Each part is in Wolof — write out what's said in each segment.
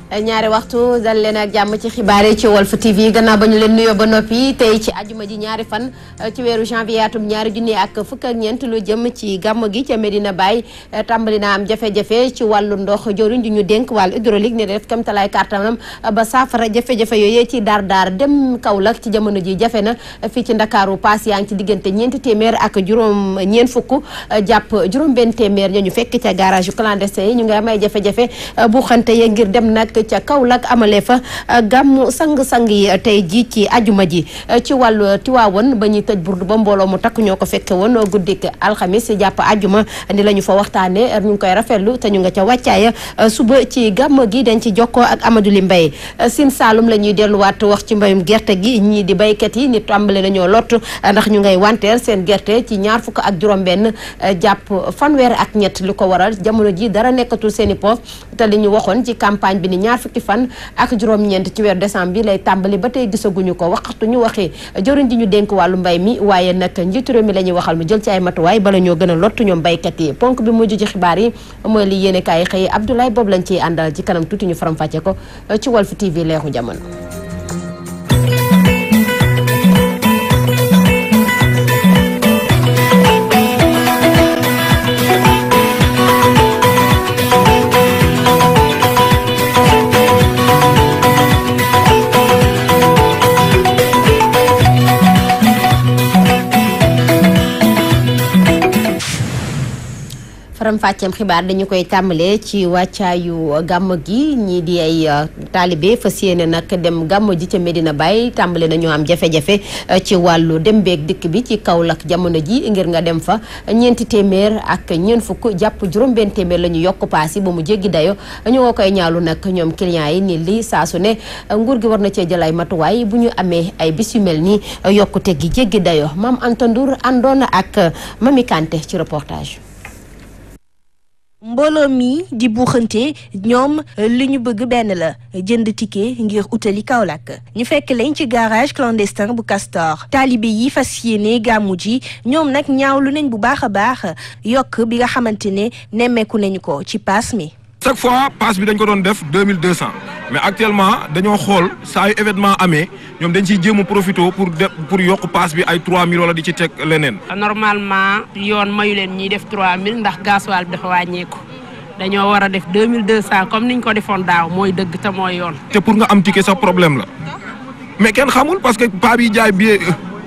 ñaari waxtu dal leen ak jàmm ci xibaar yi ci Walf TV gannaaw ba ñu leen nuyoo ba noppi tey ci ajuma ji ñaari fan ci weeru janvier atum ñaari junni ak fukk ak ñeent lu jëm ci gàmm gi ca Medina Baye tàmbali na am jafe-jafe ci wàllu ndox joriñ ji ñu dénk wàllu hydraulique ne def kam talaay kàttanam ba saafara jafe-jafe yooyee ci daar daar dem Kaolack ci jamono ji jafe na fii ci Ndakaaru paas yaa ngi ci diggante ñeenti téeméer ak juróom ñeent fukk jàpp juróom benn téeméer ña ñu fekk ca garage yu clandestin yi ñu ngi am ay jafe-jafe bu xante ye ngir dem nag ca Kaolack amale fa gàmmu sang-sang yi tey ji ci ajuma ji ci wàllu Tiwaawoon ba ñuy tëj burdu ba mbooloo mu takk ñoo ko fekke woon guddik alxamis jàpp ajuma ni la ñu fa waxtaane ñu ngi koy rafetlu te ñu nga ca wàccaaya suba ci gàmm gi dañ ci jokkoo ak Amadou Li Mbaye Sine Saalum la ñuy delluwaat wax ci mbayum gerte gi ñii di baykat yi ni tàmbale nañoo lott ndax ñu ngay wanteer seen gerte ci ñaar fukk ak juróom benn jàpp fanweer ak ñett li ko waral jamono ji dara nekkatul seen i poof te li ñu waxoon ci campagne bi ni ñaar fukki fan ak juróom-ñeent ci weeru décembre bi lay tàmbali ba tey gisaguñu ko waxtu ñu waxee jëriñ ji ñu dénk wàllu mbay mi waaye nag njiitu réew mi la ñuy waxal mu jël ci ay matuwaay bala ñoo gën a lottu ñoom baykat yi ponk bi mujj ci xibaar yi mooy li yéene kaay xëy Abdoulaye boobu lañ ciy àndal ci kanam tuuti ñu faram fàcce ko ci Walf TV leexu jamono faram fàcceem xibaar dañu koy tàmbalee ci wàccaayu gàmm gi ñii di ay taalibe fas yéene nag dem gàmm ji ca Medina Baye tàmbale nañoo am jafe-jafe ci wàllu dem beeg dikk bi ci Kaolack jamono ji ngir nga dem fa ñeenti téeméer ak ñeent fukk jàpp juróom-benn téeméer la ñu yokk paas yi ba mu jéggi dayo ñu nga koy ñaalu nag ñoom clients yi ni li saa su ne nguur gi war na cee jël ay matuwaay bu ñu amee ay bis yu mel nii yokkute gi jéggi dayo maam Anta Ndour àndoon ak Mami Kanté ci reportage. mbooloo mi di buuxante ñoom li ñu bëgg benn la jënd ticket ngir utali Kaolack ñu fekk lañ ci garage clandestin bu Castor taalibe yi fas yéene gàmmu ji ñoom nag ñaawlu nañ bu baax a baax yokk bi nga xamante ne nemmeeku nañu ko ci paas mi. chaque fois pass bi dañ ko doon def deux mille deux cent mais actuellement dañoo xool saa yu événement amee ñoom dañ ciy jéem a profité pour def pour yokk pass bi ay trois mille wala di ci teg leneen. normalement yoon mayu leen ñiy def trois mille ndax gasoil bi dafa wàññeeku dañoo war a def deux mille deux cent comme niñ ko defoon daaw mooy dëgg te mooy yoon. te pour nga am ticket sax problème la mais kenn xamul parce que paa bi jaay billet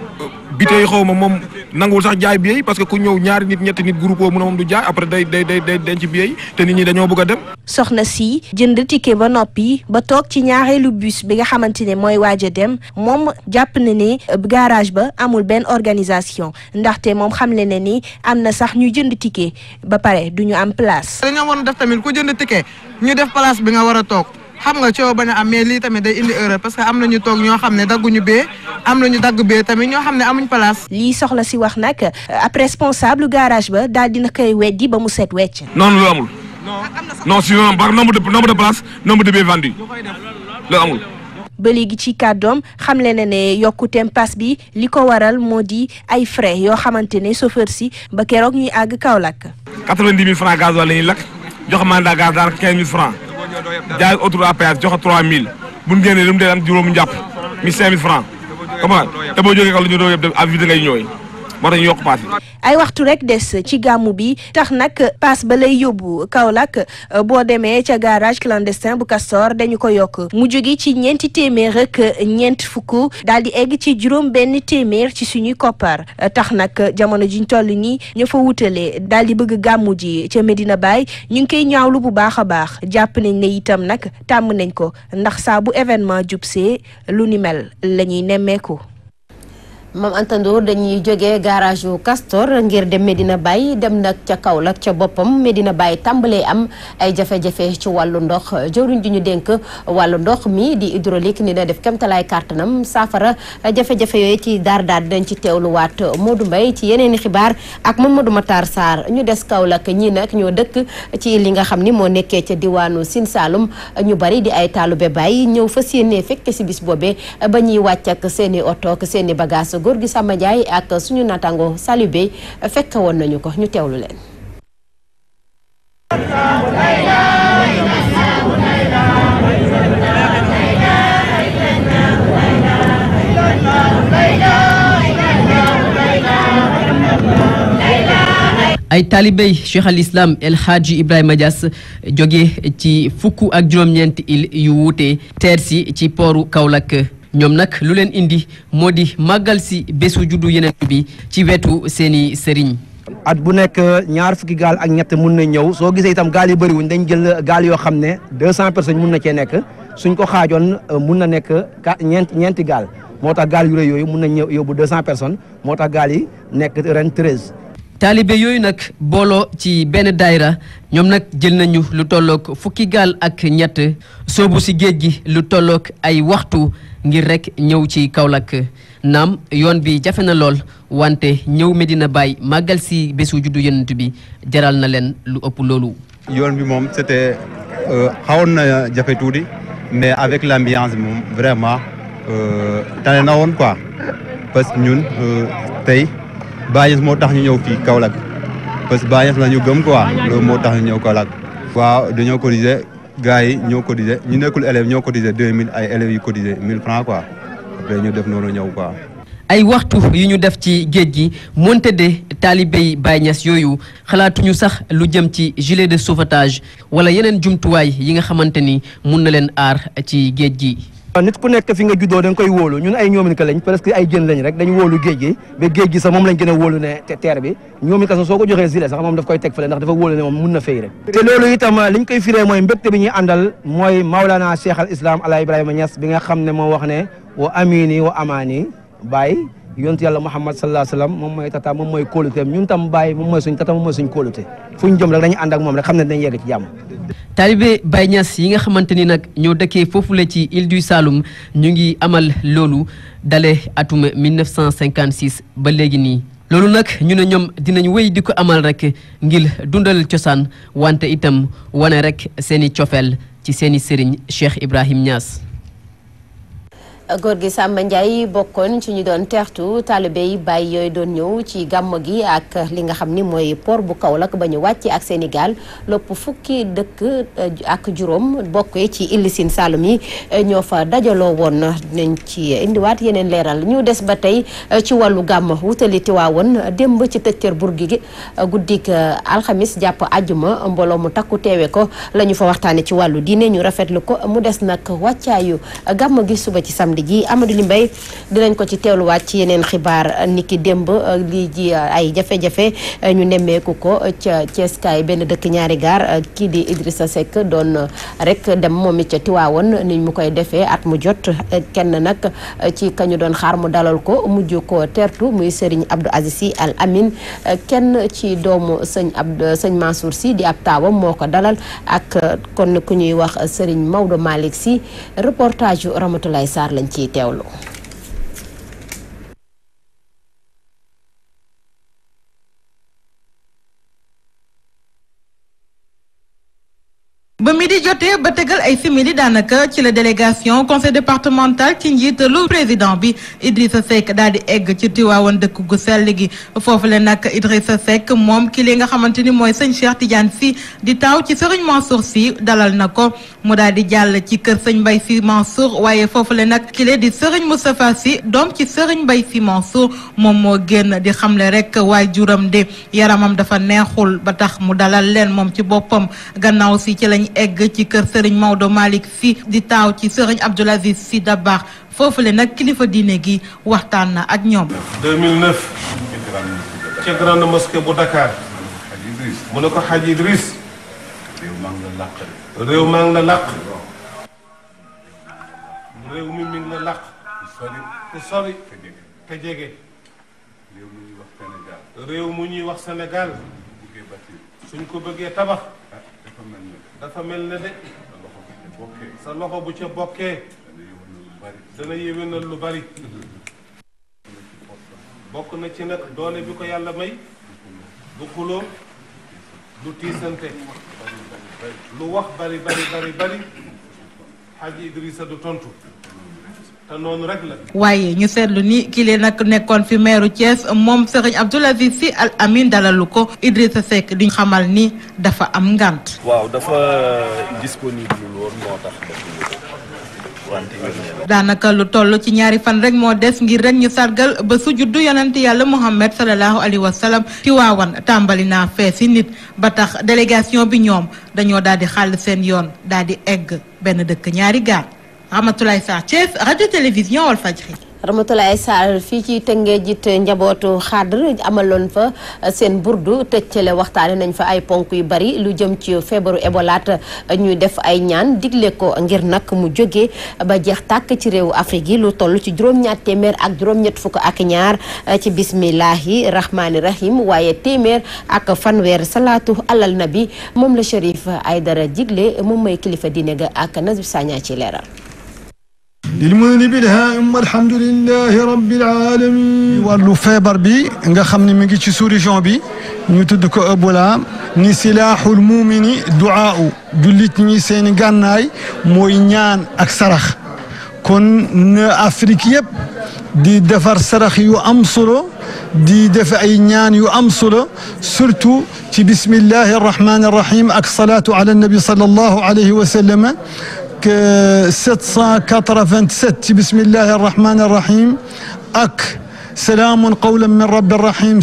bitey xaw ma moom nanguwul sax jaay billet yi parce que ku ñëw ñaari nit ñetti nit groupe mu ne moom du jaay après day day day day denc billet yi te nit ñi dañoo bëgg a dem. soxna si jënd ticket ba noppi ba toog ci ñaareelu bus bi nga xamante ne mooy waaj a dem moom jàpp na ne garage ba amul benn organisation ndaxte moom xamle na ni am na sax ñu jënd ticket ba pare du ñu am place. dañoo war a def tamit ku jënd ticket ñu def place bi nga war a toog. xam nga coow bañ a am mais lii tamit day indi erreur parce que am nañu toog ñoo xam ne dagguñu bee am nañu dagg bee tamit ñoo xam ne amuñ place. lii soxla si wax nag ab responsable garage ba daal dina koy weddi ba mu set wecc. noonu lu amul. non si par nombre de nombre de places nombre de billets vendus lu amul. ba léegi ci kàddoom xamle na ne yokkuteem pass bi li ko waral moo di ay frais yoo xamante ne chauffeur si ba keroog ñuy àgg Kaolack. quatre-vingt-dix mille francs gasoil la ñuy lakk jox mandat gaz daanaka quinze mille francs jaay autoroute à péage joxe 3000 bu ñu génnee lu mu dee am juróomu njàpp mi 5000 francs comment te boo jógee kaw lu ñu doon yëpp dem à vide ngay ñëwee moo tax ñu yokk paas yi. ay waxtu rek des ci gàmmu bi tax nag paas ba lay yóbbu Kaolack boo demee ca garage clandestin bu Castor dañu ko yokk mu jóge ci ñeenti téeméer ak ñeent fukk daal di egg ci juróom benn téeméer ci suñuy koppar tax nag jamono jiñ toll nii ñu fa wutalee daal di bëgg gàmmu ji ca Medina Baye ñu ngi koy ñaawlu bu baax a baax jàpp nañ ne itam nag tàmm nañ ko ndax saa bu événement jubsee lu ni mel la ñuy nemmeeku. moom Antandoor dañuy jógee garage yu Castor ngir dem Medina Baye dem nag ca Kaolack ca boppam Medina Baye tàmbalee am ay jafe-jafe ci wàllu ndox jëwriñ ji ñu dénk wàllu ndox mi di hydraulique ni na def kemtalaay kàttanam saafara jafe-jafe yooyu ci daar daar dañ ci teewluwaat Modou Mbaye ci yeneen i xibaar ak Mamadou Matar Sarr ñu des Kaolack ñii nag ñoo dëkk ci li nga xam ni moo nekkee ca diwaanu Sine Saalum ñu bari di ay taalube Baye ñëw fas yéene fekk si bis boobee ba ñuy wàcc ak seen i oto ak seen i bagage góor gi Samba Ndiaye ak suñu natango Salibé fekk woon nañu ko ñu teewlu leen ay taalibey cheikh al islam El Hadji Ibrahima Diass jóge ci fukk ak juróom-ñeenti il yu wuute teer si ci pooru Kaolack ñoom nag lu leen indi moo di màggal si bésu juddu yeneen bi ci wetu seeni sëriñ at bu nekk ñaar fukki gaal ak ñett mun na ñëw soo gisee itam gaal yi bëriwuñ dañ jël gaal yoo xam ne deux cent personnes mun na cee nekk suñ ko xaajoon mun na nekk ñeent ñeenti gaal moo tax gaal yu rëy yooyu mun nañ ñëw yóbbu deux cent personnes moo tax gaal yi nekk ren treize. taalibe yooyu nag booloo ci benn daayra ñoom nag jël nañu lu tolloog fukki gaal ak ñett soobu si géej gi lu tolloog ay waxtu ngir rek ñëw ci Kaolack naam yoon bi jafe na lool wante ñëw Medina Baye màggal si bésu juddu Yonent bi jaral na leen lu ëpp loolu. yoon bi moom c'était xawoon na jafe tuuti mais avec l'ambiance bi moom vraiment tane na woon quoi parce que ñun tey Baye Niass moo tax ñu ñëw fii Kaolack parce que Baye Niass la ñu gëm quoi loolu moo tax ñu ñëw Kaolack. waaw dañoo cotiser gars yi ñoo cotiser ñu nekkul élèves ñoo cotiser 2000 ay élèves yu cotiser 1000 francs quoi après ñu def noonu ñëw quoi. ay waxtu yu ñu def ci géej gi moonte de taalibey Baye Niass yooyu xalaatuñu sax lu jëm ci gilet de sauvetage wala yeneen jumtuwaay yi nga xamante ni mun na leen aar ci géej gi. nit ku nekk fi nga juddoo da nga koy wóolu ñun ay ñoomin ka lañ presque ay jën lañ rek dañu wóolu géej gi ba géej gi sax moom lañ gën a wóolu ne teer bi ñoomin ka sax soo ko joxee gilet sax moom daf koy teg fële ndax dafa wóolu ne moom mun na fay rek te loolu itam liñ koy firee mooy mbégte bi ñuy àndal mooy Maulana Cheikh al Islam ala Ibrahima Niass bi nga xam ne moo wax ne wa amini wa amaani Baye yonent yàlla Muhammad sallallahu alayhi wa sallam moom mooy tata moom mooy kóoluteem ñun tam Baye moom mooy suñ tata moom mooy suñ kóolute fu ñu jëm rek dañu ànd ak moom rek xam ne dañ yegg ci jàmm taalibe Baye Niass yi nga xamante ni nag ñoo dëkkee foofule ci île du Saloum ñu ngi amal loolu dale atum 1956 ba léegi nii loolu nag ñu ne ñoom dinañ wéy di ko amal rek ngir dundal cosaan wante itam wane rek seeni cofeel ci seeni sëriñ Cheikh Ibrahim Niass góor gi Samba Ndiaye bokkoon ci ñu doon teertu taalibe yi bàyyi yooyu doon ñëw ci gàmm gi ak li nga xam ni mooy port bu Kaolack ba ñu wàcc ak Sénégal lopp fukki dëkk ak juróom bokk ci Île Sine Saloum yi ñoo fa dajaloo woon nañ ci indiwaat yeneen leeral ñu des ba tey ci wàllu gàmm wutali Tiwaawoon démb ci tëccër burgi gi guddik alxamis jàpp àjjuma mbooloo mu takku teewe ko la ñu fa waxtaane ci wàllu diine ñu rafetlu ko mu des nag wàccaayu gàmm gi suba ci samedi ji Amadou Li Mbaye dinañ ko ci teewluwaat ci yeneen xibaar niki démb lii ji ay jafe-jafe ñu nemmeeku ko ca Ceeskaay benn dëkk ñaari gaar kii di Idrissa Seck doon rek dem moom it ca Tiwaawoon ni mu koy defee at mu jot kenn nag ci kañu doon xaar mu dalal ko mujj ko tertu muy Serigne Abdou Aziz Sy Al Amin kenn ci doomu sëñ Abdou sëñ Mansour Sy di ab taawam moo ko dalal ak kon ku ñuy wax Serigne Maodo Malick Sy reportage yu Ramatoulaye Sarr lañ ciy teewlu. ba mi di jotee ba tegal ay simili daanaka ci la délégation conseil départemental ci njiitalu président bi Idrissa Seck daal di egg ci Tiwaawan dëkk gu sell gi foofu le nag Idrissa Seck moom ki li nga xamante ni mooy sëñ Cheikh Tidiane Sy di taaw ci sëriñ Mansour Sy dalal na ko mu daal di jàll ci kër sëñ Mbaye Sy Mansour waaye foofu le nag ki le di sëriñ Moustapha Sy doom ci sëriñ Mbaye Sy Mansour moom moo génn di xamle rek waaye juram de yaramam dafa neexul ba tax mu dalal leen moom ci boppam gannaaw si ci lañ egg ci kër Serigne Maodo Malick Sy di taaw ci Serigne Abdoul Aziz Sy Dabakh foofule nag kilifa diine gi waxtaan na ak ñoom. 2009 ca grande mosquée bu Dakar mu ne ko Hadj Idriss réew maa ngi la làq réew mi mi ngi la làq ku sori te jege réew mu ñuy wax Sénégal suñ ko bëggee tabax dafa mel ne de sa loxo bu ca bokkee dana yéwénal lu bari bokk na ci nag doole bi ko yàlla may du xuloo du tiisante lu wax bari bari bari Hadji Idrissa du tontu te noonu rek la. waaye ñu seetlu ni ki lee nag nekkoon fi meeru Thiès moom Serigne Abdoul Aziz Sy Al Amine dalalu ko Idrissa Seck di xamal ni dafa am ngant. waaw dafa disponible woon moo tax wante daanaka lu toll ci ñaari fan rek moo des ngir rek ñu sargal ba su juddu yonent yàlla Muhammad sallallahu alayhi wa sallam ci waawan tàmbali naa feesi nit ba tax délégation bi ñoom dañoo daal di xàll seen yoon daal di egg benn dëkk ñaari gaar Ramatoulaye Sarr Thiès radio télévision Walfadjri Ramatulaay Sall fii ci Tëngéej jit njabootu xadr amaloon fa seen burdu tëccale waxtaane nañ fa ay ponk yu bari lu jëm ci feebaru ebolaat ñuy def ay ñaan digle ko ngir nag mu jóge ba jeex tàkk ci réewu Afrique yi lu toll ci juróom-ñaar téeméer ak juróom-ñett fukk ak ñaar ci bismillahi rahmaani rahim waaye téeméer ak fanweer salaatu alal nabi moom la Chérif Aydara digle moom mooy kilifa diine ga ak Nazib Sagna ci leeral lilmuni bilhaim alhamdulilahi rabbil alamin wàllu feebar bi nga xam ne mi ngi ci sous-région bi ñu tudd ko Ebola ni silaaxul mumini duaau jullit ñi seeni gànnaay mooy ñaan ak sarax kon na Afrique yëpp di defar sarax yu am solo di def ay ñaan yu am solo surtout ci bismillahi arrahmani arrahim ak salaatu ala nabi sallallahu alayhi wa sallam que 787 ci bismillahi arrahmani arrahim ak salaamun qawlan min rabbi rahim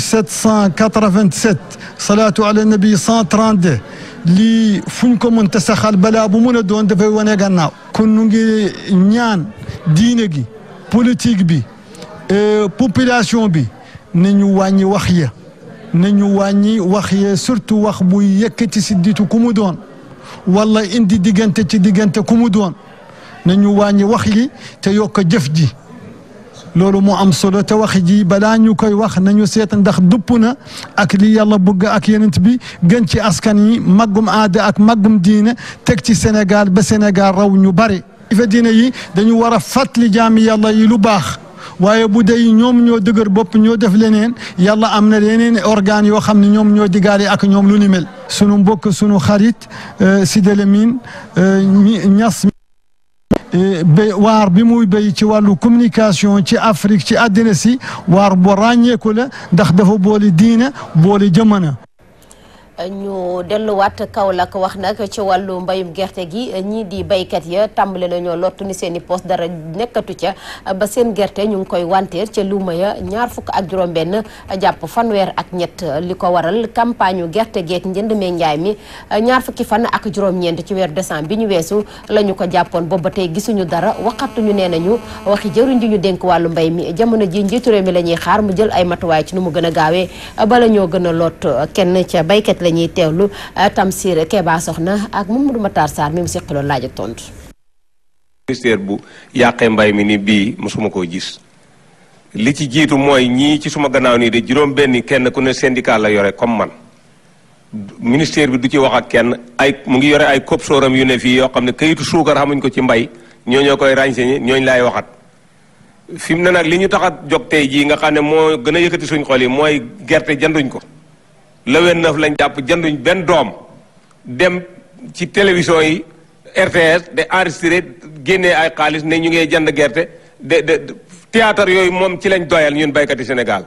787 salaatu ala nabi 132 lii fu ñu ko mënta saxal balaa bu mun a doon dafay wane gannaaw kon nu ngi ñaan diine gi politique bi population bi nañu wàññi wax ya nañu wàññi wax ya surtout wax buy yëkkati si ditu ku mu doon wala indi diggante ci diggante ku mu doon nañu wàññi wax yi te yokk jëf ji loolu moo am solo te wax ji balaa ñu koy wax nañu seet ndax dupp na ak li yàlla bëgg ak yenent bi gën ci askan yi maggum aada ak maggum diine teg ci Sénégal ba Sénégal raw ñu bari fa diine yi dañu war a fàttali jaami yàlla yi lu baax waaye bu dee ñoom ñoo dëgër bopp ñoo def leneen yàlla am na leneen organes yoo xam ne ñoom ñoo digaale ak ñoom lu ni mel sunu mbokk sunu xarit Sidy Lamine Niass bé waar bi muy béy ci wàllu communication ci Afrique ci àddina si waar bu ràññeeku la ndax dafa boole diina boole jamono. ñu delluwaat Kaolack wax nag ci wàllu mbayum gerte gi ñii di baykat ya tàmbale nañoo lottu ni seen i poste dara nekkatu ca ba seen gerte ñu ngi koy wanteer ca luuma ya ñaar fukk ak juróom-benn jàpp fanweer ak ñett li ko waral campagne yu gerte geek njënd mee njaay mi ñaar fukki fan ak juróom-ñeent ci weeru décembre bi ñu weesu la ñu ko jàppoon boobu ba tey gisuñu dara waxatuñu nee nañu waxi jëruñ ji ñu dénk wàllu mbay mi jamono ji njiitu réew mi la ñuy xaar mu jël ay matuwaay ci nu mu gën a gaawee bala ñoo gën a lot kenn ca baykat la ñuy teewlu Tamsir Keba Soxna ak Mamadou Matar Sarr mi mu seqaloon laaj ak tontu. ministère bu yàqee mbay mi ni bii mosuma koo gis li ci jiitu mooy ñii ci suma gannaaw nii de juróom benni kenn ku ne syndicat la yore comme man ministère bi du ci wax ak kenn ay mu ngi yore ay cop sooram yu ne fii yoo xam ne kayitu suukar xamuñ ko ci mbay ñoo ñoo koy renseigner ñooñu laay waxat fi mu ne nag li ñu tax a jóg tey jii nga xam ne moo gën a yëkkati suñ xol yi mooy gerte jënduñ ko le 29 lañ jàpp jënduñ benn doom dem ci télévision yi RTS de enregistré génnee ay xaalis ne ñu ngee jënd gerte de de théâtre yooyu moom ci lañ doyal ñun baykati Sénégal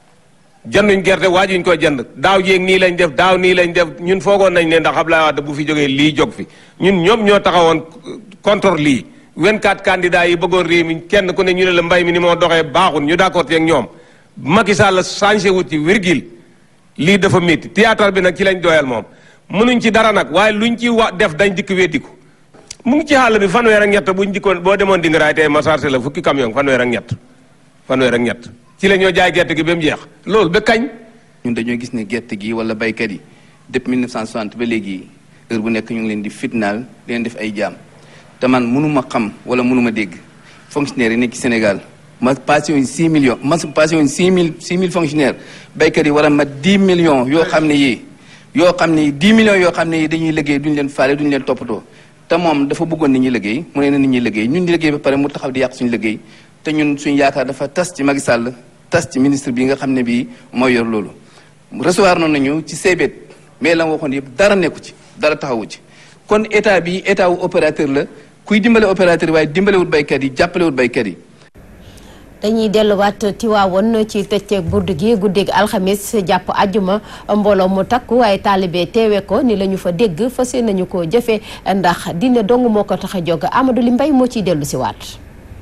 jënduñ gerte waajuñ ko jënd daaw jéeg nii lañ def daaw nii lañ def ñun foogoon nañ ne ndax Abdoulaye Wade bu fi jógee lii jóg fi ñun ñoom ñoo taxawoon contre lii 24 candidats yi bëggoon réew mi kenn ku ne ñu ne la mbay mi ni moo doxee baaxul ñu d'accord ci ak ñoom Macky Sall changé wut ci virgule lii dafa métti théâtre bi nag ci lañ doyal moom mënuñ ci dara nag waaye luñ ci wa def dañ dikk weddiku mu ngi ci xàll bi fanweer ak ñett buñ dikkoon boo demoon dingaraay tey ma chargé la fukki camion fanweer ak ñett fanweer ak ñett ci la ñoo jaay gerte gi ba mu jeex loolu ba kañ ñun dañoo gis ne gerte gi wala baykat yi depuis 1960 ba léegi heure bu nekk ñu ngi leen di fitnaal di leen def ay jaam te man mënuma xam wala mënuma dégg fonctionnaire yi nekk ci Sénégal ma passé woon 6 millions ma passé woon 6 mille 6 mille fonctionnaires baykat yi war a mat 10 millions yoo xam ne yii yoo xam ne 10 millions yoo xam ne yi dañuy liggéey duñu leen faale duñu leen toppatoo te moom dafa bëggoon nit ñi liggéey mu ne na nit ñi liggéey ñun di liggéey ba pare mu taxaw di yàq suñu liggéey te ñun suñu yaakaar dafa tas ci Macky Sall tas ci ministre bi nga xam ne bii mooy yor loolu recevoir noonu nañu ci seebet mais la ma waxoon yëpp dara nekku ci dara taxawu ci kon état bi état wu opérateur la kuy dimbale opérateur yi waaye dimbalewut baykat yi jàppalewut baykat yi dañuy delluwaat Tiwaawoon ci tëcceeg burdu gi guddeeg alxamis jàpp ajjuma mbooloo mu takku waaye taalibe teewe ko ni la ñu fa dégg fas nañu ko jëfe ndax dina dong moo ko tax a jóg Amadou Li Mbay moo ciy dellu si waat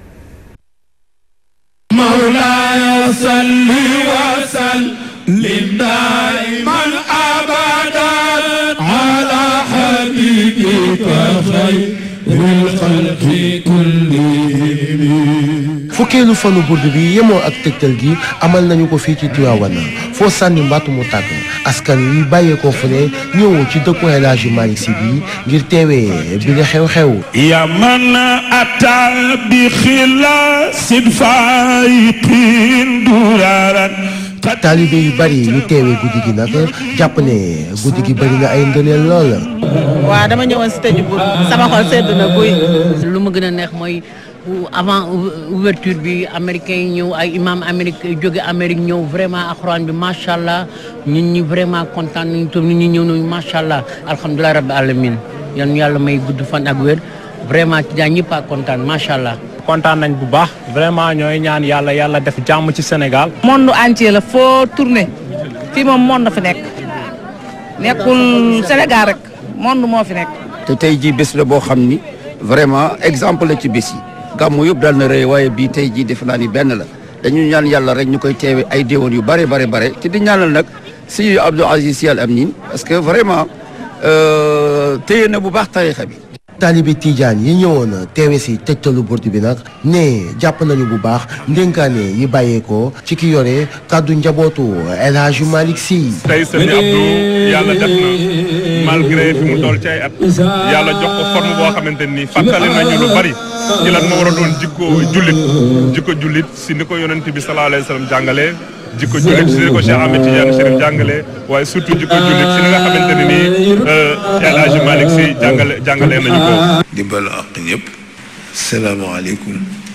مولاي صل وسلم دائما ابدا على حبيبك خير الخلق كلهم fukkeelu fanu burdu bi yemoo ak tegtal gi amal nañu ko fii ci Tivaouane foo sànni mbattu mu tàgg askan wi bàyyeekoo fu ne ñëw ci dëkku El Hadji Malick Sy bi ngir teewee bi la xew-xew يا من أتى بخلاص فايق درارا taalibe yu bari yu teewee guddi gi nag jàpp ne guddi gi bari na ay ngëneel lool waaw dama ñëwoon si tëju bur sama xol sedd na guy lu ma gën a neex mooy avant ouverture bi américain yi ñëw ay imam amérique jóge amérique ñëw vraiment alxuraan bi macha allah ñun ñi vraiment kontaan nañu toog nit ñi ñëw nañu macha allah alhamdulilah rabbi alamin yan ñu yàlla may gudd fan ak wér vraiment ci daan ñëpp a kontaan macha allah. kontaan nañ bu baax vraiment ñooy ñaan yàlla yàlla def jàmm ci Sénégal. monde entier la foo tourné fii moom monde fi nekk nekkul Sénégal rek monde moo fi nekk. te tey jii bés la boo xam ni vraiment exemple la ci bés yi gàmmu yëpp dal na rëy waaye bii tey jii defe naa ni benn la dañu ñaan yàlla rek ñu koy teewe ay déwén yu bare bare bare te di ñaanal nag si Abdou Aziz Sy Al Amine parce que vraiment téye na bu baax tarixa bi taalibe Tidiane yi ñëwoon teewe si tegtalu burdu bi nag ne jàpp nañu bu baax ndénkaane yi bàyyeekoo ci ki yore kàddu njabootu El Hadji Malick Sy tey sëñ Abdou yàlla def na malgré fi mu toll ci ay at yàlla jox ko forme boo xamante ni fàttali nañu lu bari ci lan moo war a doon jikko jullit jikko jullit si ni ko yonent bi sallallahu alayhi wa sallam jàngalee jikko jullit si ni ko Cheikh Ahmed Tidiane Chérif jàngalee waaye surtout jikko jullit si ni nga xamante ne nii El Hadji Malick Sy jàngale jàngalee nañu ko. di balu àq ñëpp salaamaaleykum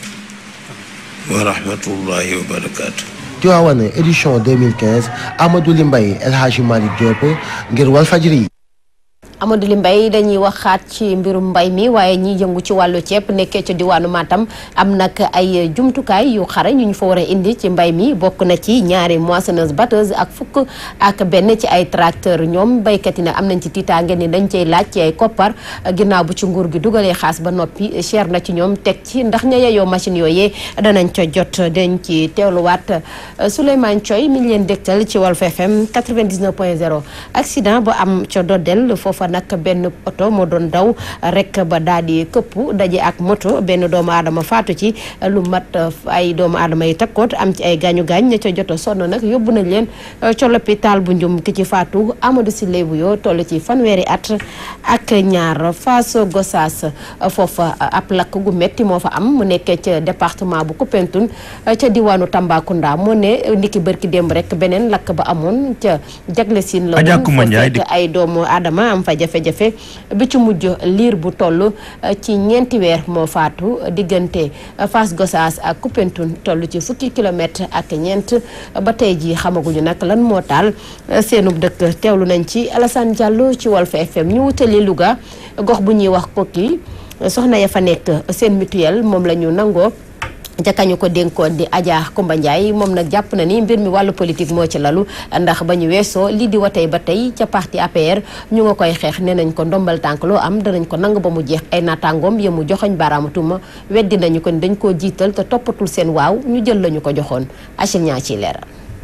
wa rahmatullahi wa barakaatu. Tivaouane édition 2015 Amadou Li Mbaye El Hadji Malick Diop ngir Walfadjri Amadou Li Mbaye dañuy waxaat ci mbirum mbay mi waaye ñiy yëngu ci wàllu ceeb nekkee ca diwaanu Matam am nag ay jumtukaay yu xare ñu ñu fa war a indi ci mbay mi bokk na ci ñaari moissonneuse batteuse ak fukk ak benn ci ay tracteur ñoom baykat yi nag am nañ ci tiitaange ni dañ cey laaj ci ay koppar ginnaaw bu ci nguur gi dugalee xaas ba noppi cher na ci ñoom teg ci ndax ña yeyoo machine yooyee danañ ca jot dañ ci teewluwaat Souleymane Thioy mi ngi leen dégtal ci Walf FM 99.0 accident bu am ca Dodel foofa nag benn oto moo doon daw rek ba daal di këpp daje ak moto benn doomu aadama faatu ci lu mat ay doomu aadama yi takkoot am ci ay gaañu gaañ ña ca joto sonn nag yóbbu nañ leen ca l'hôpital bu njum ki ci faatu Amadou Sile bu yoo toll ci fanweeri at ak ñaar Fass Gossas foofa ab lakk gu metti moo fa am mu nekkee ca département bu Koupentoune ca diwaanu Tambacounda moo ne ndiki bërki démb rek beneen lakk ba amoon ca jagle siin la woon fa fekk ay doomu aadama am fa jafe-jafe bi ci mujj liir bu toll ci ñeenti weer moo faatu diggante Fass Gossas ak Koupentoune toll ci fukki kilomètre ak ñeent ba tey ji xamaguñu nag lan moo taal seenub dëkk teewlu nañ ci Alassane Diallo ci Walf FM ñu wutali Louga gox bu ñuy wax kokki soxna ya fa nekk seen mutuelle moom la ñu nangoo jakañu ko dénkoon di Adja Kumba Ndiaye moom nag jàpp na ni mbir mi wàllu politique moo ci lalu ndax ba ñu weesoo lii di watey ba tey ca parti APR ñu nga koy xeex nee nañ ko ndombal tànk loo am danañ ko nangu ba mu jeex ay naataangoom yemu joxoñ baaraamu tuuma weddi nañu ko ni dañ koo jiital te toppatul seen waaw ñu jël lañu ko joxoon Achille ñaa ciy leeral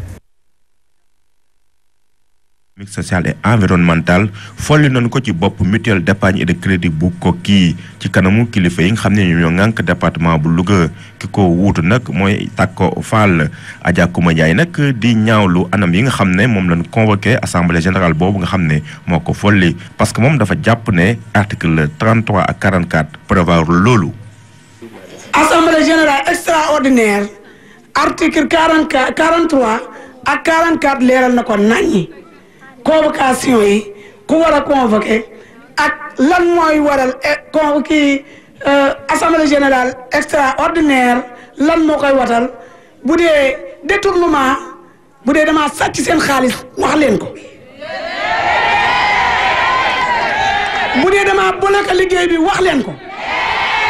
social et environnemental folli nañu ko ci bopp mutuelle d'épargne et de crédit bu Koki ci kanamu kilifa yi nga xam ne ñoo ŋànk département bu Louga ki ko wuutu nag mooy Takko Fall Adja Kouma Ndiaye nag di ñaawlu anam yi nga xam ne moom lañ convoqué assemblée générale boobu nga xam ne moo ko folli parce que moom dafa jàpp ne article 33 ak 44 prévoir loolu. assemblée générale extraordinaire article 44 43 ak 44 leeral na ko naññi. convocation yi ku war a convoqué ak lan mooy waral convoqué assemblée générale extraordinaire lan moo koy watal bu dee détournement bu dee dama sàcc seen xaalis wax leen ko bu dee dama bloqué liggéey bi wax leen ko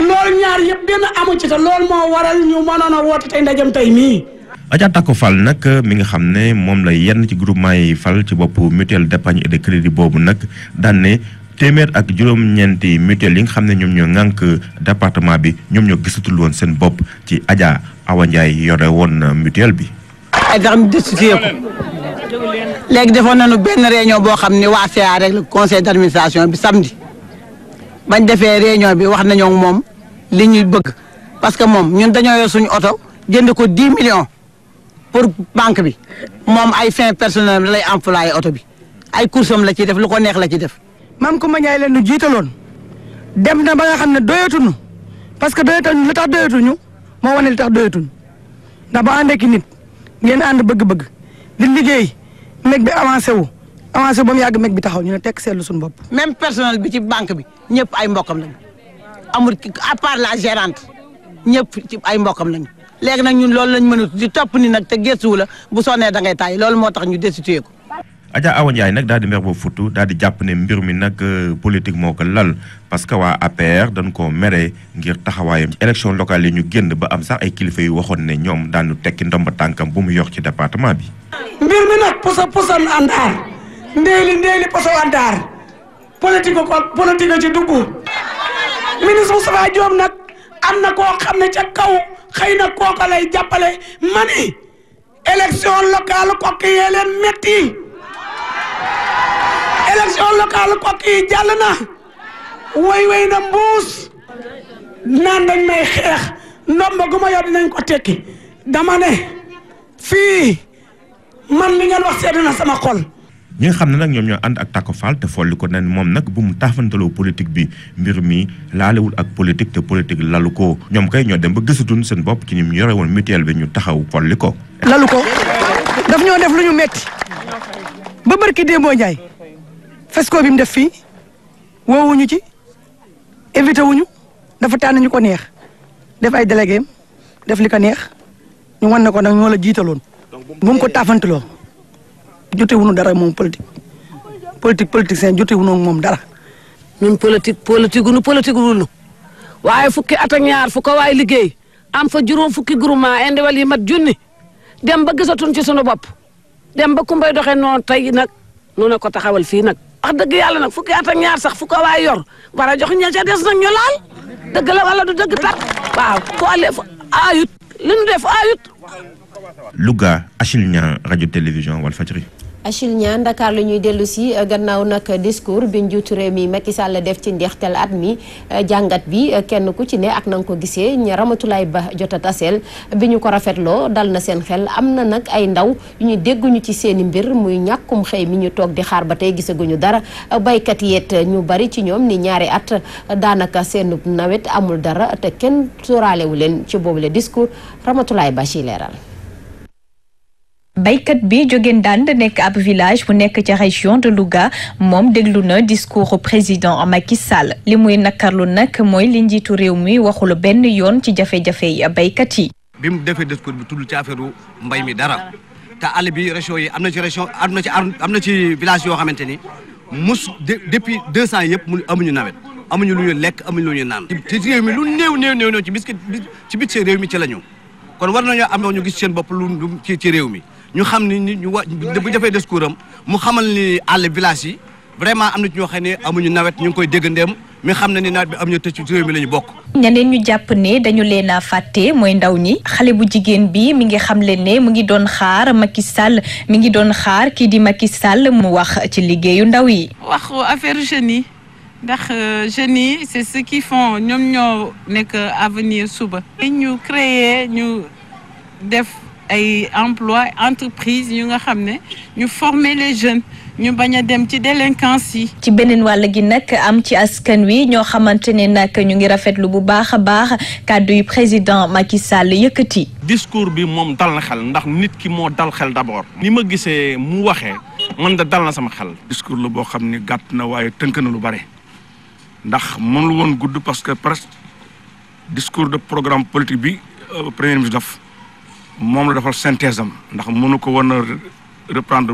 loolu ñaar yëpp benn amu ci te loolu moo waral ñu mënoon a woote tey ndajam tey mii Adja Tako Fall nag mi nga xam ne moom la yenn ci groupement yi fal ci bopp mutuelle d'épargne et de crédit boobu nag daan ne téeméer ak juróom-ñeenti mutuelle yi nga xam ne ñoom ñoo ŋànk département bi ñoom ñoo gisatul woon seen bopp ci Adja Awa Ndiaye yore woon mutuelle bi. ay tax ñu destitué ko léegi defoon nañu benn réunion boo xam ne waa CA rek le conseil d'administration bi samedi bañ defee réunion bi wax nañoo moom li ñuy bëgg parce que moom ñun dañoo yor suñu oto jënd ko 10 millions pour banque bi moom ay fin personnel lay employé oto bi ay coursam la ciy def lu ko neex la ci def. maam Coumba Ndiaye leen nu jiitaloon dem na ba nga xam ne doyatuñu parce que doyatuñu li tax doyatuñu moo wane li tax doyatuñu ndax ba ànd ak nit ngeen ànd bëgg-bëgg di liggéey meg bi avancé wu avancé ba mu yàgg meg bi taxaw ñu ne tekk seetlu suñu bopp. même personnel bi ci banque bi ñëpp ay mbokkam lañu amul ki à part la gérante ñëpp ci ay mbokkam lañu léegi nag ñun loolu lañ mënut di topp ni nag te gëstuwu la bu sonnee da ngay taay loolu moo tax ñu destitué ko. Adja Awa Ndiaye nag daal di mer ba futu daal di jàpp ne mbir mi nag politique moo ko lal parce que waa APR dañ koo mere ngir taxawaayam ci élection locale yi ñu génn ba am sax ay kilifa yu waxoon ne ñoom daanu tekki ndomba tànkam bu mu yor ci département bi. mbir mi nag posa posan àndaar ndéeli ndéeli poso àndaar politique ko politique ci dugg ministre Moustapha Diop nag am na koo xam ne ca kaw xëy na kooka lay jàppale ma ni élection locale kokki yee leen metti élection locale kokki yi jàll na way way na mbuus naan dañ may xeex ndomba gu ma yor dinañ ko tekki dama ne fii man li ngeen wax seetlu na sama xol ñi nga xam ne nag ñoom ñoo ànd ak Tako Fall te folli ko ne moom nag bu mu taafantaloo politique bi mbir mi laalewul ak politique te politique lalu ko ñoom kay ñoo dem ba gisatuñ seen bopp ci ni mu yore woon mutuelle bi ñu taxaw folli ko. lalu ko daf ñoo def lu ñu metti ba barki Demba Ndiaye fesco bi mu def fii woowuñu ci invité wuñu dafa tànn ñu ko neex def ay délégué def li ko neex ñu wan ne ko nag ñoo la jiitaloon bu mu ko taafantaloo jotewuñu dara moom politique politique politique seen jotewuñu moom dara. ñun politique politique gu nu politique gu nu waaye fukki at ak ñaar fu ko waay liggéey am fa juróom fukki groupement indiwal yi mat junni dem ba gisatuñ ci sunu bopp dem ba kumbay doxee noonu tey nag nu ne ko taxawal fii nag. wax dëgg yàlla nag fukki at ak ñaar sax fu ko waay yor war a jox ña ca des nag ñu laal dëgg la wala du dëgg tat waaw ko ale ayut li nu def ayut. Louga Achille Niang rajo télévision Walfadjri. Achille Niang Dakar la ñuy dellu si gannaaw nag discours bi njiitu réew mi Macky Sall def ci ndeextel at mi jàngat bi kenn ku ci ne ak na nga ko gisee ña Ramatulaay Ba jot a taseel bi ñu ko rafetloo dal na seen xel am na nag ay ndaw yu ñu dégguñu ci seeni mbir muy ñàkkum xëy mi ñu toog di xaar ba tey gisaguñu dara baykat yeet ñu bari ci ñoom ni ñaari at daanaka seen nawet amul dara te kenn sóoraalewu leen ci boobule discours Ramatulaay Ba ci leeral. baykat bi jóge Ndande nekk ab village bu nekk ca région de Louga moom déglu na discours président Macky Sall li muy nakarlu nag mooy li njiitu réew mi waxul benn yoon ci jafe-jafe yi baykat yi. bi mu defee discours bi tudd ci affaire mbay mi dara te àll bi région yi am na ci région am na ci am na ci village yoo xamante ni mus depuis deux cent yëpp mu amuñu nawet amuñu lu ñu lekk amuñu lu ñu naan. ci réew mi lu néew néew néew néew ci bis ci bit réew mi ci la ñu kon war nañoo am ñu gis seen bopp lu ci ci réew mi. ñu xam ni ñu wa bu defee discours am mu xamal ni àll village yi vraiment am na ci ñoo xam ne amuñu nawet ñu ngi koy déggandeem mi xam na ni nawet bi am ñu tëj ci réew mi la ñu bokk. ñeneen ñu jàpp ne dañu leen a fàtte mooy ndaw ñi xale bu jigéen bi mi ngi xamle ne mu ngi doon xaar Macky Sall mi ngi doon xaar kii di Macky Sall mu wax ci liggéeyu ndaw yi. wax affaire jeunes yi ndax jeunes yi c'est ce qui font ñoom ñoo nekk avenir suba. ñu créer ñu def. ay emploi entreprise yu nga xam ne ñu former les jeunes ñu bañ a dem ci délinquance yi. ci beneen wàll gi nag am ci askan wi ñoo xamante ne nag ñu ngi rafetlu bu baax a baax kàddu yu président Macky Sall yëkkati. discours bi moom dal na xel ndax nit ki moo dal xel d'abord. ni ma gisee mu waxee man da dal na sama xel. discours la boo xam ni gàtt na waaye tënk na lu bare ndax mënul woon gudd parce que presque discours de programme politique bi premier ministre def. moom la defal synthèse am ndax mënu ko woon a reprendre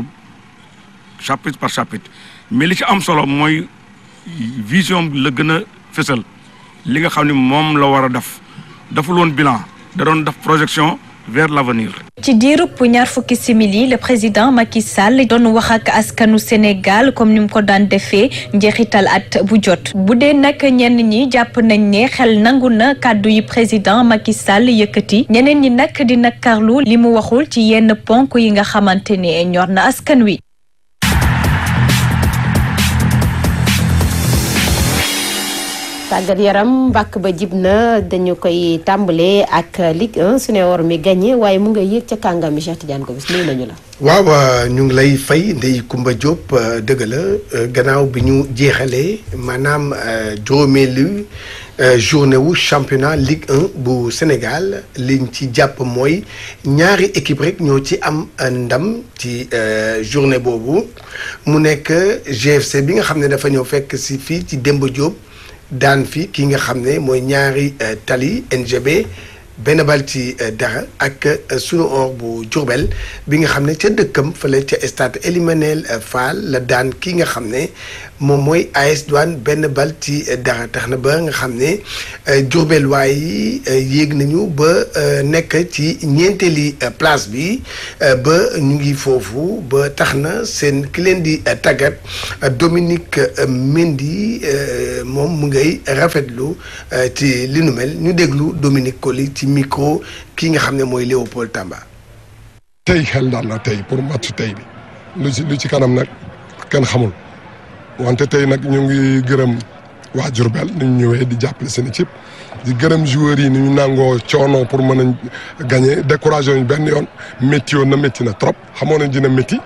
chapitre par chapitre mais li ci am solo mooy vision bi la gën a fësal li nga xam ne moom la war a def deful woon bilan da doon def projection vers l'avenir. ci diirub ñaar fukki simili le président Macky Sall doon wax ak askanu Sénégal comme ni mu ko daan defee njeexital at bu jot bu dee nag ñenn ñi jàpp nañ ne xel nangu na kàddu yi président Macky Sall yëkkati ñeneen ñi nag di nakarlu li mu waxul ci yenn ponk yi nga xamante ne ñor na askan wi. tàggat yaram mbàkk ba jib na dañu koy tàmbalee ak Ligue 1 su ne war mi gagné waaye mu nga yéeg ca kàngam mi Cheikh Tidiane ko bis nuyu nañu la. waaw ñu ngi lay fay Ndeye Kumba Diop dëgg la gannaaw bi ñu jeexalee maanaam juróomeelu journée wu championnat Ligue 1 bu Sénégal liñ ci jàpp mooy ñaari équipe rek ñoo ci am ndam ci journée boobu mu nekk GFC bi nga xam ne dafa ñëw fekk si fii ci Demba Diop. daan fi ki nga xam ne mooy ñaari tali NGB benn bal ci dara ak sunu or bu Diourbel bi nga xam ne ca dëkkam fële ca stade Elimanel Fall la daan ki nga xam ne moom mooy AS Douane benn bal ci dara tax na ba nga xam ne Diourbel waaye yéeg nañu ba nekk ci ñeenteeli place bi ba ñu ngi foofu ba tax na seen ki leen di tàggat Dominique Mendy moom mu ngay rafetlu ci li nu mel ñu déglu Dominique Coly ci micro ki nga xam ne mooy Léopold Tamba. tey xel daal na tey pour match tey bi lu ci lu ci kanam nag kenn xamul. wante tey nag ñu ngi gërëm waa Diourbel ni ñu ñëwee di jàppale seen équipe di gërëm joueurs yi ni ñu nangoo coono pour mën a gagné découragé ñu benn yoon métti woon na métti na trop xamoon nañ dina métti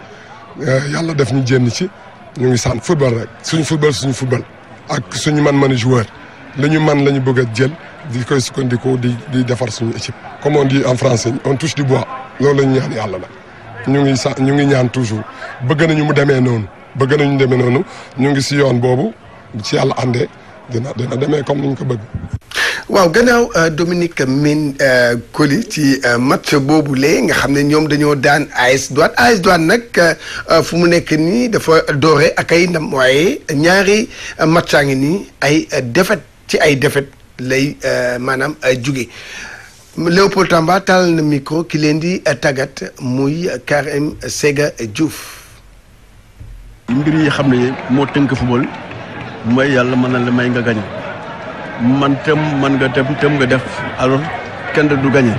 yàlla def ñu jénn ci ñu ngi sant football rek suñu football suñu football ak suñu man-mani joueur la ñu man la ñu bëgg a jël di koy sukkandiku di di defar suñu équipe comme on dit en français on touche du bois loolu la ñu ñaan yàlla la ñu ngi sa ñu ngi ñaan toujours bëgg nañu mu demee noonu bëgg nañu demee noonu ñu ngi si yoon boobu ci yàlla àndee dina dina demee comme ni ñu ko bëgg. waaw gannaaw Dominique Min Coly ci match boobu lee nga xam ne ñoom dañoo daan AS Douane AS Douane nag fu mu nekk nii dafa doore ak ay ndam waaye ñaari matchaa ngi nii ay défaite ci ay défaite lay maanaam jóge Léopold Tamba taal na micro ki leen di tàggat muy Karim Sega Diouf. mbir yi xam ne moo tënk football mooy yàlla mën na la may nga gañe man tam man nga dem tam nga def alors kenn du gañe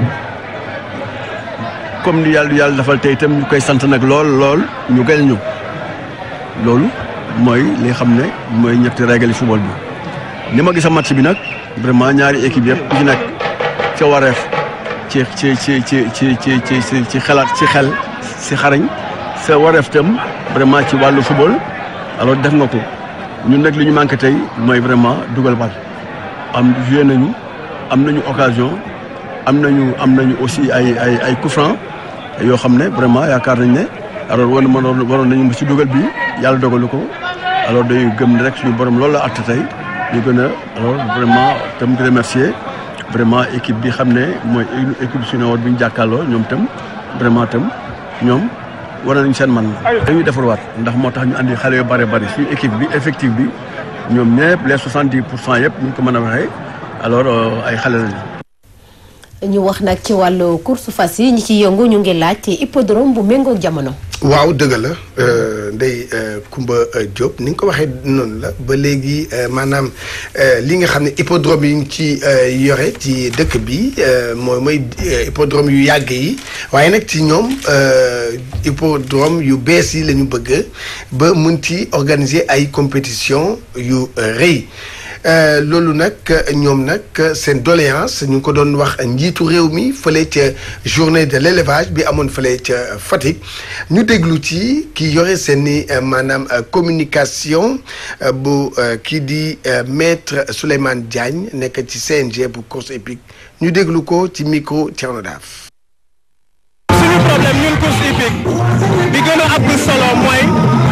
comme ni yàlla yàlla defal tey itam ñu koy sant nag lool lool ñu gañe ñu loolu mooy li xam ne mooy ñetti règle football bi ni ma gis a match bi nag vraiment ñaari équipe yëpp ku ci nekk ca wareef ci ci ci ci ci ci ci ci xalaat ci xel si xarañ sa wareef tam vraiment ci wàllu football alors def nga ko ñun nag li ñu manqué tey mooy vraiment dugal bal am joué nañu am nañu occasion am nañu am nañu aussi ay ay ay coup franc yoo xam ne vraiment yaakaar nañ ne alors war mënoon waroon nañu ci dugal bi yàlla dogalu ko alors day gëm rek suñu borom loolu la àtt tey ñu gën a alors vraiment tam di remercier vraiment équipe bi xam ne mooy équipe suñu woon bi ñu jàkkaarloo ñoom tam vraiment tam ñoom. war nañu seen man dañuy defarwaat ndax moo tax ñu andi xale yu bare bari suñu équipe bi effectif bi ñoom ñëpp les soixante dix pour cent yëpp ñu ko mën a waxee alors ay xale lañu. ñu wax nag ci wàllu course fas yi ñi ci yëngu ñu ngi laaj ci hippodrome bu méngoog jamono. waaw dëgg la Ndeye Kumba Diop ni nga ko waxee noonu la ba léegi maanaam li nga xam ne hippodrome yi ñu ci yore ci dëkk bi mooy mooy hippodrome yu yàgg yi waaye nag ci ñoom hippodrome yu bees yi la ñu bëgg ba mun ci organiser ay compétition yu rëy. loolu nag ñoom nag seen doléance ñu ngi ko doon wax njiitu réew mi fële ca journée de l'élevage bi amoon fële ca Fatick ñu déglu ci ki yore seen i maanaam communication bu kii di maître Souleymane Diagne nekk ci CNG bu course hippique ñu déglu ko ci micro Thierno Daaf. suñu problème ñun course hippique bi gën a am solo mooy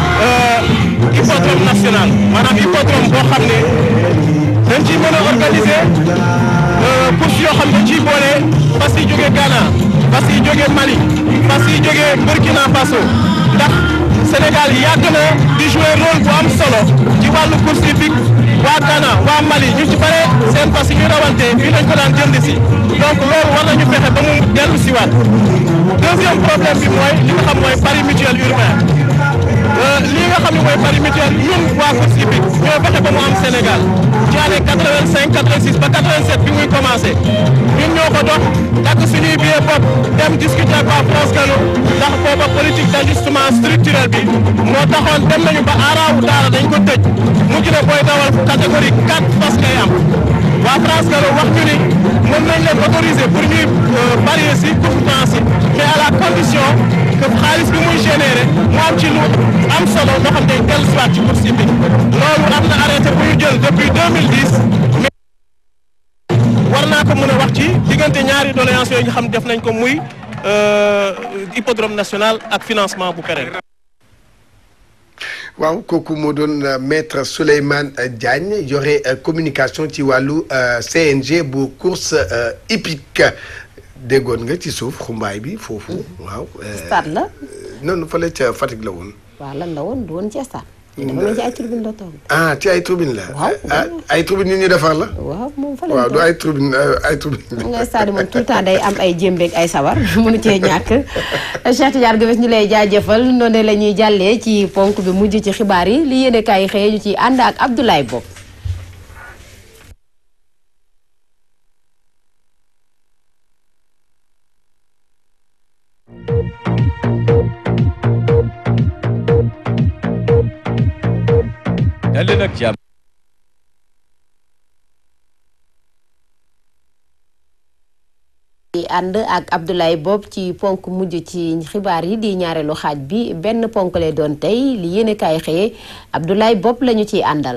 hippodrome national maanaam hippodrome boo xam ne dañ ciy mën a organiser course yoo xam ne dañ ciy boole fas yi jógee Ghana fas yi jógee Mali fas yi jógee Burkina Faso ndax Sénégal yàgg na di jouer rôle bu am solo ci wàllu course hippique waa Ghana waa Mali ñu ci bare seen fas yi ñu rawante fii lañ ko daan jënd si donc loolu war nañu fexe ba mu dellu si waat deuxième problème bi mooy li nga xam mooy pari mutuel urbain lii nga xam ne mooy pari mutuel ñun waa course hippique ñoo fexe ba mu am Sénégal ci année 85 86 ba 87 bi muy commencé ñun ñoo ko dox dagg suñuy billet bopp dem discuter ak waa France Gallo ndax booba politique d'ajustement structurel bi moo taxoon dem nañu ba aaraawu daara dañ ko tëj mujj na booy dawal catégorie 4 fas ngay am waa France Gallo wax ñu ni mën nañ leen autoriser pour ñuy parier si course yi mais à la condition que xaalis bi muy générer mu am ci lu am solo loo xam ne dellu si waat ci course yi loolu am na arrêté bu ñu jël depuis 2010 mais war naa ko mën a wax ci diggante ñaari doléance yooyu nga xam def nañ ko muy hippodrome national ak financement bu pérenne. waaw kooku moo doon maître Souleymane Diagne yore communication ci wàllu CNG bu course hippique déggoon nga ci suuf xumbaay bi foofu waaw. stade la. noonu fële ca Fatick la woon. waaw lan la woon du woon ci stade. dafa mel ci ay tribune la toog. ah ci ay tribune la. waaw ay tribune yu ñu defar la. waaw moom fa la waaw du ay tribune ay tribune. xam nga stade moom tout le temps day am ay jémbeeg ay sabar mënu cee ñàkk Cheikh Tidiane Gomes ñu lay jaajëfal noonu la ñuy jàllee ci ponk bi mujj ci xibaar yi li yéene kaay xëyee ñu ci ànd ak Abdoulaye Bob. dal leen ak jàmm di ànd ak Abdoulaye Bob ci ponk mujj ci xibaar yi di ñaareelu xaaj bi benn ponk lay doon tey li yéene kaay xëye Abdoulaye Bob lañu ciy àndal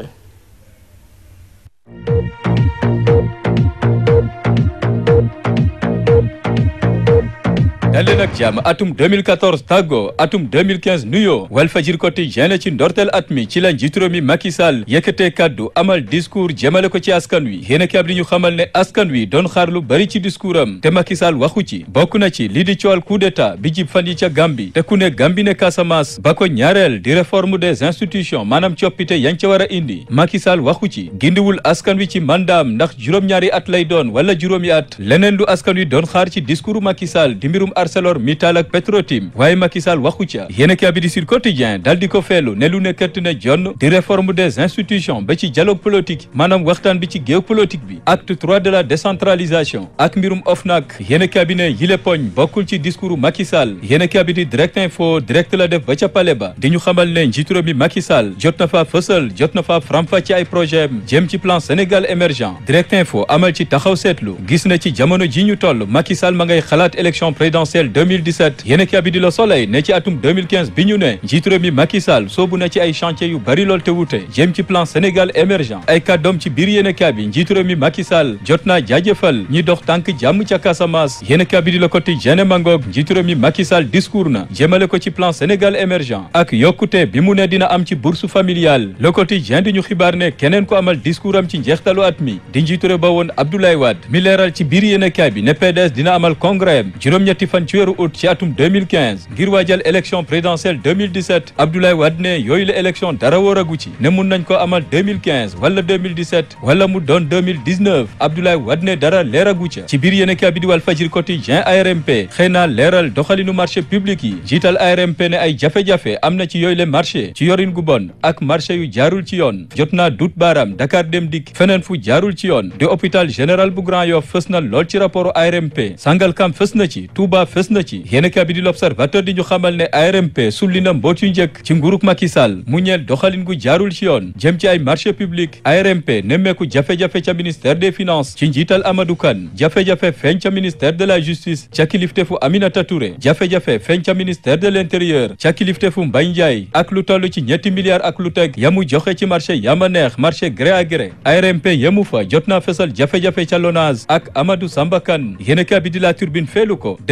dal leen ak jàmm atum 2014 tàggo atum 2015 nuyoo Walfadjri Quotidien ci ndorteel at mi ci la njiitu réew mi Macky Sall yëkkatee kaddu amal discours jëmale ko ci askan wi yéen a li ñu xamal ne askan wi doon xaar lu bari ci discours am te Macky Sall waxu ci bokk na ci lii di coowal coup d'état bi jib fan yi ca Gambie te ku ne Gambie ne Casamance ba ko ñaareel di réforme des institutions maanaam coppite yañ ca war a indi Macky Sall waxu ci gindiwul askan wi ci mandaam ndax juróom-ñaari at lay doon wala juróomi at leneen lu askan wi doon xaar ci discours Macky Sall di mbirum ArcelorMittal ak Petrotim waaye Macky Sall waxu ca yéen a bi di Sud Quotidien dal di ko feelu ne lu ne këtt na jonn di réforme des institutions ba ci dialogue politique maanaam waxtaan bi ci géew politique bi acte 3 de la décentralisation ak mbirum OFNAC yéen a bi ne yile poñ bokkul ci discours Macky Sall yéen a bi di direct info direct la def ba ca pale ba di ñu xamal ne njiitu réew mi Macky Sall jot na faa fësal jot na faa faram-fàcce ay projet jëm ci plan Sénégal émergent direct info amal ci taxaw seetlu gis na ci jamono ji ñu toll Macky Sall ma ngay xalaat élection présidentielle 2017 yéen a bi di la Soleil ne ci atum 2015 bi ñu ne njiitu réew mi Macky Sall soobu na ci ay chantier yu bari lool te wute jëm ci plan Sénégal émergent ay kàddoom ci biir yéen a bi njiitu réew mi Macky Sall jot naa jaajëfal ñi dox tànk jàmm ca Casamance yéen a bi di la Quotidien mangoog njiitu réew mi Macky Sall discours na jëmale ko ci plan Sénégal émergent ak yokkute bi mu ne dina am ci bourse familiale le Quotidien di ñu xibaar ne keneen ko amal discours am ci njeextalu at mi di njiitu réew ba woon Abdoulaye Wade mi leeral ci biir yéen a bi ne PDS dina amal congrès am juróom-ñetti fan ci weeru août ci atum 2015 ngir waajal élection présidentielle 2017 Abdoulaye Wade ne yooyu la élection dara wóoragu ci ne mun nañ ko amal 2015 wala 2017 wala mu doon 2019 Abdoulaye Wade ne dara leeragu ca ci biir yéen a bi di Walfadjri Quotidien ARMP xëy na leeral doxalinu marché public yi jiital ARMP ne ay jafe-jafe am na ci yooyu le marché ci yorin gu bon ak marché yu jaarul ci yoon jot naa dut baaraam Dakar dem dikk feneen fu jaarul ci yoon di hôpital général bu Grand Yoff fës na lool ci rapport ARMP Sangalkam fës na ci Touba fës na ci yéen a bi di l'Observateur di ñu xamal ne ARMP sulli na mboot yu njëkk ci nguurug Macky Sall mu ñeel doxalin gu jaarul ci yoon jëm ci ay marché public ARMP nemmeeku jafe-jafe ca ministère des finances ci njiital Amadou Kane jafe-jafe feeñ ca ministère de la justice ca kiliftefu Aminata Touré jafe-jafe feeñ ca ministère de l'intérieur ca kiliftefu Mbaye Ndiaye ak lu toll ci ñetti milliards ak lu teg yamu joxe ci marché yama neex marché gré à gré ARMP yemu fa jot naa fesal jafe-jafe ca Lonase ak Amadou Samba Kane yéen a bi di la turbine feelu ko des ci rapport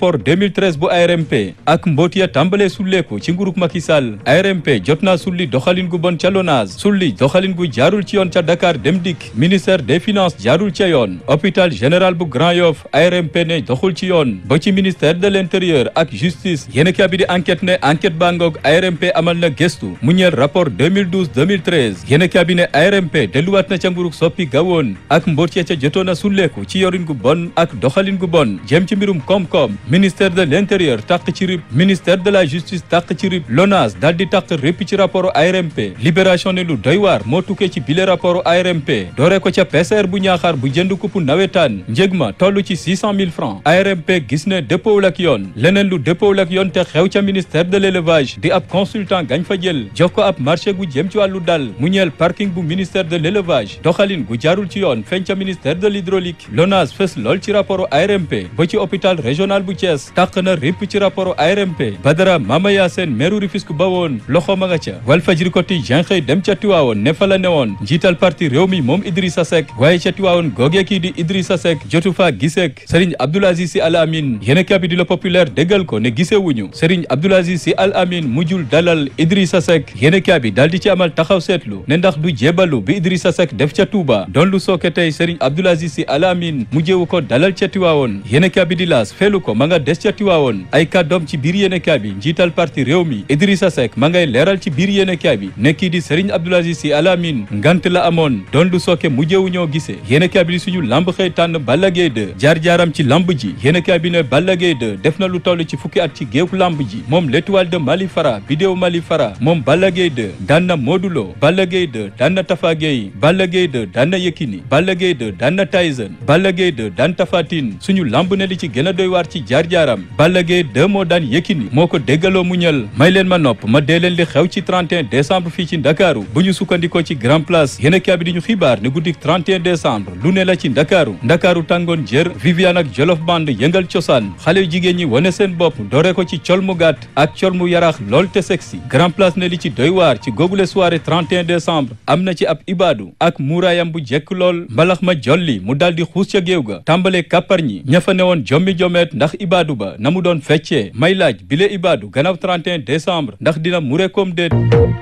rapport 2013 bu ARMP ak mboot ya tàmbalee sulleeku ci nguruk Macky Sall ARMP jot naa sulli doxalin gu bon ca LONASE sulli doxalin gu jaarul ci yoon ca Dakar Dem Dikk ministère des finances jaarul ca yoon hôpital général bu Grand Yoff ARMP ne doxul ci yoon ba ci ministère de l'intérieur ak justice yéen a bi di enquête ne enquête baa ngoog ARMP amal na gestu mu ñeel rapport 2012 2013 yéen a bi ne ARMP delluwaat na ca nguruk soppi gawoon ak mboot ya ca jotoon a sulleeku ci yorin gu bon ak doxalin gu bon jëm ci mbirum koom-koom ministère de l'intérieur tàq ci rip ministère de la justice tàq ci rip LONASE daal di tàq répp ci rapport ARMP libération ne lu doy waar moo tukkee ci bile rapport ARMP dooree ko ca PCR bu ñaaxaar bu jënd kupp nawetaan njëg ma toll ci 600 000 francs ARMP gis ne dëppoowul ak yoon leneen lu dëppoowul ak yoon te xew ca ministère de l'élevage di ab consultant gañ fa jël jox ko ab marché gu jëm ci wàllu dal mu ñeel parking bu ministère de l'élevage doxalin gu jaarul ci yoon feeñ ca ministère de l'hydraulique LONASE fës lool ci rapport ARMP ba ci hôpital régional bu Thiès tàq na répp ci rapport ARMP Badara Mama Yacine meeru Rufisque ba woon loxo ma nga ca Walfadjri Quotidien xëy dem ca Tiwaawoon ne fa la newoon njiital parti réew mi moom Idrissa Seck waaye ca Tiwaawoon googee kii di Idrissa Seck jotu faa giseek Serigne Abdoul Aziz Sy Al Amin yéen kabi di la populaire déggal ko ne gisewuñu Serigne Abdoul Aziz Sy Al Amin mujjul dalal Idrissa Seck yéen kabi daal di ci amal taxaw seetlu ne ndax du jébalu bi Idrissa Seck def ca Touba doon lu sooke tey Serigne Abdoul Aziz Sy Al Amin mujjewu ko dalal ca Tiwaawoon yéen kabi di laas feelu ko ma nga des ca Tiwaawoon ay kàddoom ci biir yéen kabi njiital parti réew mi Idrissa Seck ma ngay leeral ci biir yéen kabi ne kii di Serigne Abdoul Aziz Sy Al Amin ngant la amoon doon lu sooke mujjewu ñoo gisee yéen kabi di suñu lamb xëy tànn Balla Gaye 2 jaar-jaaram ci lamb ji yéen kabi ne Balla Gaye 2 def na lu toll ci fukki at ci géew lamb ji moom l'étoile de Mali Fara vidéo Mali Fara moom Balla Gaye 2 daan na Modou Lo Balla Gaye 2 daan na Tafa Gueye Balla Gaye 2 daan na Yekini Balla Gaye 2 daan na Tyson Balla Gaye 2 daan Tapha Tine suñu lamb ne li ci gën a doy waar ci jaar-jaaram Balla Gaye 2 moo daan Yekini moo ko déggaloo mu ñël may leen ma nopp ma dee leen li xew ci 31 décembre fii ci Ndakaaru bu ñu sukkandikoo ci Grand Place yéen a bi di ñu xibaar ne guddik 31 décembre lu ne la ci Ndakaaru Ndakaaru tàngoon jër Viviane ak Jolof Band yëngal cosaan xale yu jigéen ñi wane seen bopp doore ko ci col mu gàtt ak col mu yaraax lool te sexy Grand Place ne li ci doy waar ci googule soirée 31 décembre am na ci ab ibaadu ak muuraayam bu jekk lool mbalax ma jolli mu daal di xuus ca géew ga tàmbalee kàppar ñi ña fa newoon jommi jomeet ndax ibaadu ba na mu doon feccee may laaj bile ibaadu gannaaw 31 décembre ndax dina mure comme déet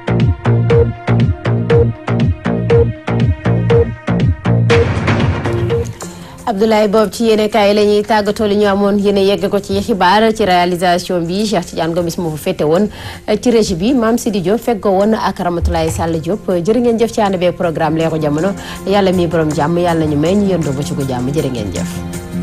Abdoulaye Bob ci yéene kaay la ñuy tàggatoo li ñu amoon yéene yegg ko ci xibaar ci réalisation bi Cheikh Tidiane Gomis moo fa féete woon ci régie bi Mame Sidi Diop feggoo woon ak Ramatoulaye Sall Diop jërë ngeen jëf ci ànd bee programme leeru jamono yàlla mi borom jàmm yàlla ñu may ñu yëndoo ba ci gu jàmm jërë ngeen jëf